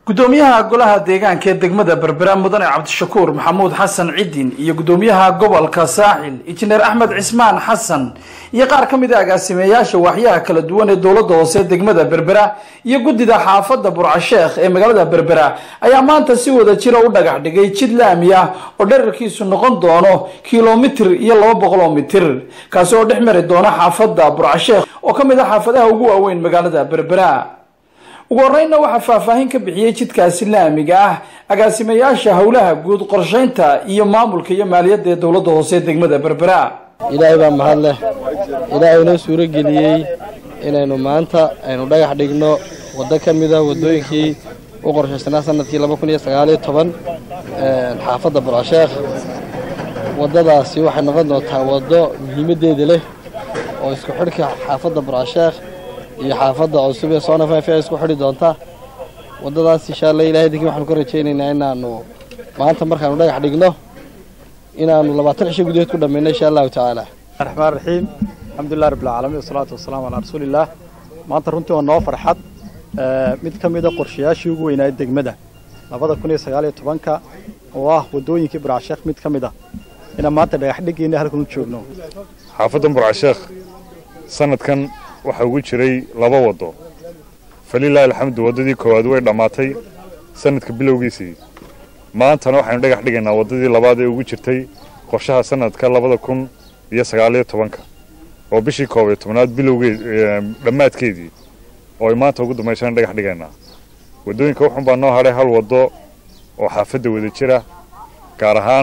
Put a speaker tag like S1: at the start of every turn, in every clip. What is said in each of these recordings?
S1: gudoomiyaha golaha deegaanka ee degmada berbera mudane cabdishakuur maxamuud xasan cidin iyo gudoomiyaha gobolka saaxil injineer axmed cismaan xasan iyo qaar ka mid a agaasimeeyaasha waaxyaha kala duwan ee dowladda hoose degmada berbera iyo guddida xaafadda burcasheekh ee magaalada berbera ayaa maanta si wada jira u dhagax dhigay jid laami ah oo dherarkiisu noqon doono kilomitir iyo laba boqol oo mitir kaasi oo dhex mari doona xaafadda burcasheekh oo ka mid ah xaafadaha ugu waaweyn magaalada berbera ugu horreynna waxaa faahfaahin ka bixiyey jidkaasi laamiga ah agaasimayaasha howlaha guud qorsheynta iyo maamulka iyo maaliyadda ee dowladda hoose degmada berbera
S2: ilaahay baa mahad leh ilaahay inoo suuro geliyey inaynu maanta aynu dhagax dhigno waddo ka mida waddooyinkii u qorshaysnaa sanadkii laba kun iyo sagaaliyo toban xaafadda burcasheekh waddadaasi waxay noqon doontaa waddo muhiimaddeeda leh oo isku xidhka xaafadda burcasheekh iyo xaafadda cusub ee soonafefe isku xidhi doonta waddadaas insha alla ilahay dinki waxaanu ka rajaynaynaa inaanu maanta markaanu dhagax dhigno inaanu labaatan cisho gudaheed ku dhammayno insha allahu tacaala
S3: raxmaan raxiim alxamdulilah rabbilcaalamiin wasalaatu wasalaamu calaa rasuulillaah maanta runtii waa noo farxad mid ka mida qorshayaashii ugu weynaaye degmada labada kun iyo sagaaliyo tobanka oo ah waddooyinkii burcasheekh mid ka mid ah inaan maanta dhagax dhigayna halkan u joogno
S4: xaafaddan burcasheekh sanadkan waxaa ugu jiray laba waddo falilaahi alxamdu waddadii koowaad way dhammaatay sanadka bilowgiisii maantana waxaynu dhagax dhigaynaa waddadii labaad ee ugu jirtay qorshaha sanadka labada kun iyo sagaaliyo tobanka oo bishii koob iyo tobnaad bilowgeed dhammaadkeedii oo ay maanta ugu dambaysaan dhagax dhigaynaa waddooyinka wuxun baa noo hadhay hal waddo oo xaafadda wada jira gaar ahaan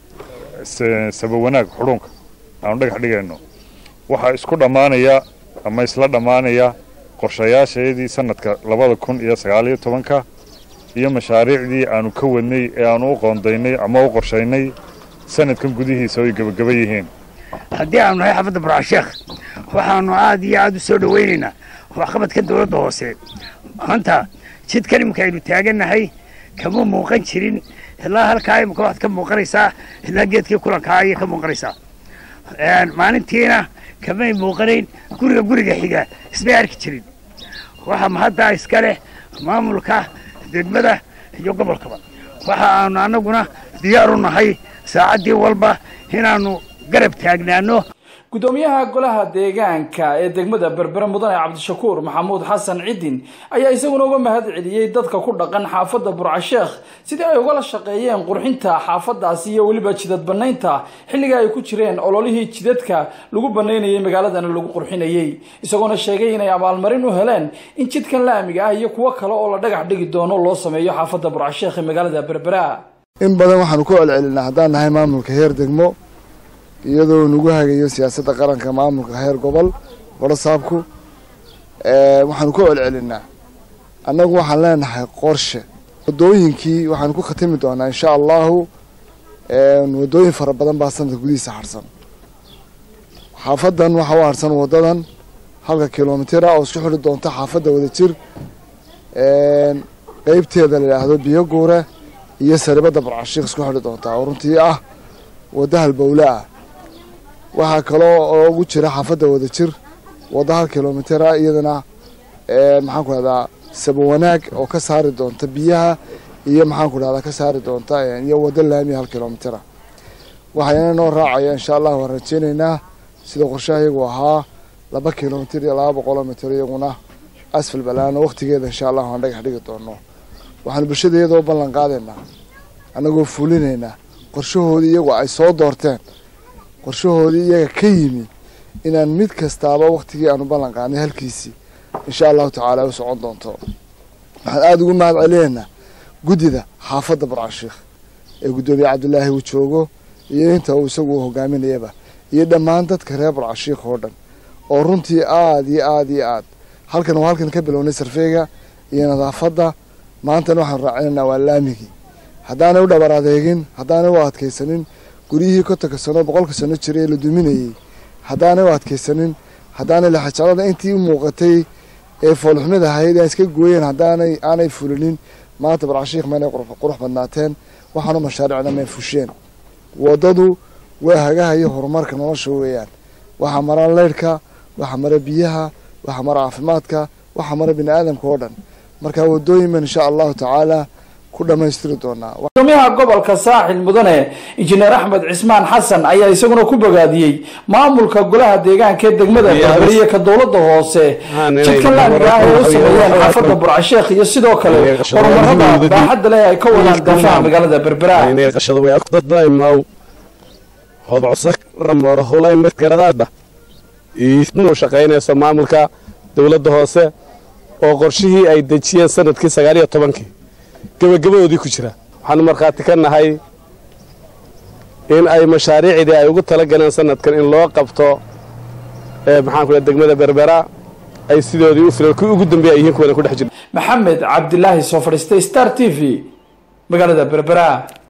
S4: sabawanaag xudhuunka aanu dhagax dhigayno waxaa isku dhammaanaya ama isla dhammaanaya qorshayaashayadii sanadka labada kun iyo sagaaliyo tobanka iyo mashaariicdii aanu ka wadnay ee aanu u qoondaynay ama u qorshaynay sanadkan gudihiisa oy gebagaba yihiin
S5: haddii aanu nahay xaafadda burcasheekh waxaanu aad iyo aad u soo dhowaynaynaa waxqabadka dowladda hoose maanta jidkan imika aynu taagannahay kama muuqan jirin ilaa halkaa imika waxaad ka muuqanaysaa ilaa geedkii kulankaa ayay ka muuqanaysaa maalintiina kamay muuqanayn guriga guriga xiga ismay arki jirin waxaa mahaddaa iska leh maamulka degmada iyo gobolkaba waxa aanu annaguna diyaar u nahay saacaddii walba inaannu garab taagnaano
S1: gudoomiyaha golaha deegaanka ee degmada berbera mudane cabdishakuur maxamuud xasan cidin ayaa isaguna uga mahad celiyey dadka ku dhaqan xaafadda burcasheekh sidii ay ugala shaqeeyeen qurxinta xaafadaasi iyo weliba jidad banaynta xilliga ay ku jireen ololihii jidadka lagu banaynayay magaaladana lagu qurxinayey isagoona sheegay inay abaalmarin u heleen in jidkan laamiga ah iyo kuwo kale oo la dhagax dhigi doono loo sameeyo xaafadda burcasheekh ee magaalada berbera
S6: in badan waxaanu ku celcelinaa haddaan nahay maamulka heer degmo iyadoo nagu hagayo siyaasadda qaranka maamulka heer gobol warasaabku waxaanu ku celcelinaa annagu waxaan leenahay qorshe waddooyinkii waxaanu ku khatimi doonaa insha allahu waddooyin fara badan baa sanadka gudihiisa harsan xaafadan waxaa u harsan waddadan halka kilomitira oo isku xidhi doonta xaafadda wadajir qeybteeda la yidhaahdo biyo guure iyo saribadda barcashiik isku xidhi doontaa oo runtii ah wadda halbowle ah waxaa kaloo oo ugu jira xaafadda wadajir wadda hal kilomitira iyadana maxaan ku dhahdaa sabawanaag oo ka saari doonta biyaha iyo maxaan ku dhahdaa ka saari doonta iyo wadda laamiya hal kilomitira waxayna noo raacaya insha allah waan rajeynaynaa sida qorshaha iyagu ahaa laba kilomitir iyo laba boqoloo mitir iyaguna asfal balaano waqtigeeda insha allah waan dhagax dhigi doono waxaanu bulshada iyadoo u ballan qaadaynaa annagoo fulinaynaa qorshahoodii iyagu ay soo doorteen qorshahoodii iyaga ka yimi inaan mid kastaaba waktigii aanu ballan qaadnay halkiisii insha allahu tacaala u socon doonto waxaan aada ugu mahad celinaynaa guddida xaafadda burcashiikh ee guddoomiye cabdilaahi uu joogo iyo inta uu isagu u hogaaminayaba iyo dhammaan dadka reer burcashiikh oo dhan oo runtii aada iyo aada iyo aad halkan waa halkan ka bilownay sarfeega iyo nadaafadda maantana waxaanu raacinaynaa waa laamigii haddaanay u dhabar adeegin haddaanay u adkaysanin guryihii kontonka sano boqolka sano jiray ee la duminayey haddaanay u adkaysanin haddaanay laxajaclada intii u muuqatay ee foolxumid ahayd aan iska gooyeen haddaanay aanay fulinin maanta barcashiikh maynay qurux badnaateen waxaanu mashaariicna may fusheen waddadu waa hagaha iyo horumarka nolosha weeyaan waxaa mara leydhka waxaa mara biyaha waxaa mara caafimaadka waxaa mara bini aadamka oo dhan marka wadooyin baan insha allahu tacaala ku dhammaystiri doonaa
S1: gudoomiyaha gobolka saaxil mudane injineer axmed cismaan xasan ayaa isaguna ku bogaadiyey maamulka golaha deegaanka ee degmada berberiye ka dowlada hoose jidka laamiga ah ee u sameeyeen xaafada burcasheekh iyo sidoo kale horumarada baaxadda leh ay ka wadaan daafaha magaalada berbera
S7: hodcosramorahulaymidgaradaadha inuu shaqaynayso maamulka dowladda hoose oo qorshihii ay dejiyeen sanadkii sagaal iyo tobankii gebagabadoodii ku jira waxaanu markhaati ka nahay in ay mashaariicdii ay ugu tala galeen sanadkan in loo qabto maxaanku degmada berbera ay sidoodii u filan kuwii ugu dambeeya ay yihiin kuwana ku dhex jira
S1: maxamed cabdilaahi soo fadhiistay star t v magaalada berbera